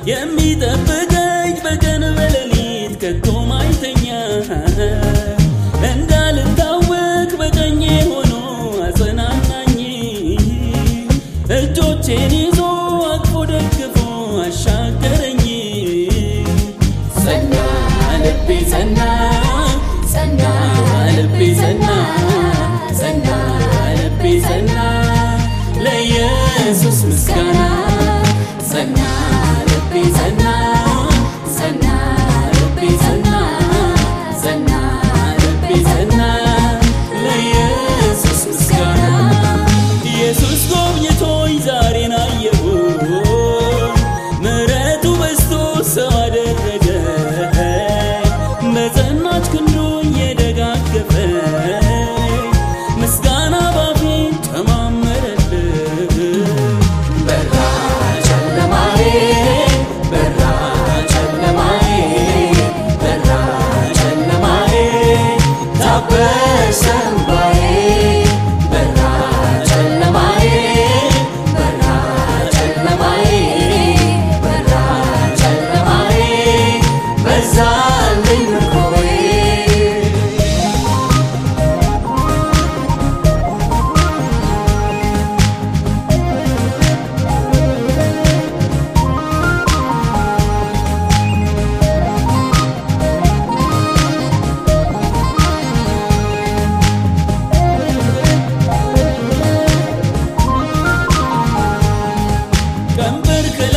የሚጠብቀኝ በቀን በሌሊት ከቶ ማይተኛ እንዳልታወቅ በቀኜ ሆኖ አጸናናኝ እጆቼን ይዞ አቅፎ ደግፎ አሻገረኝ ጸና ልቤ ጸና ጸና ልቤ ጸና ጸና ልቤ ጸና ለኢየሱስ ምስጋና ጸና ልቤ ጸና ጸና ልቤ ጸና ጸና ልቤ ጸና ለኢየሱስ ምስጋና ኢየሱስ ጎብኝቶኝ ዛሬን አየሁ ምሕረቱ በዝቶ ሰው አደረገ በጸናች ክንዱ እየደጋገፈ ምስጋና ባፌ ጨማመረልህ በራ ጨለማዬ በራ ጨለማዬ በራ ጨለማዬ ታበሰ እንባዬ በራ ጨለማዬ በራ ጨለማዬ በራ ጨለማዬ በዛልኝ ምርኮዬ ቀንበር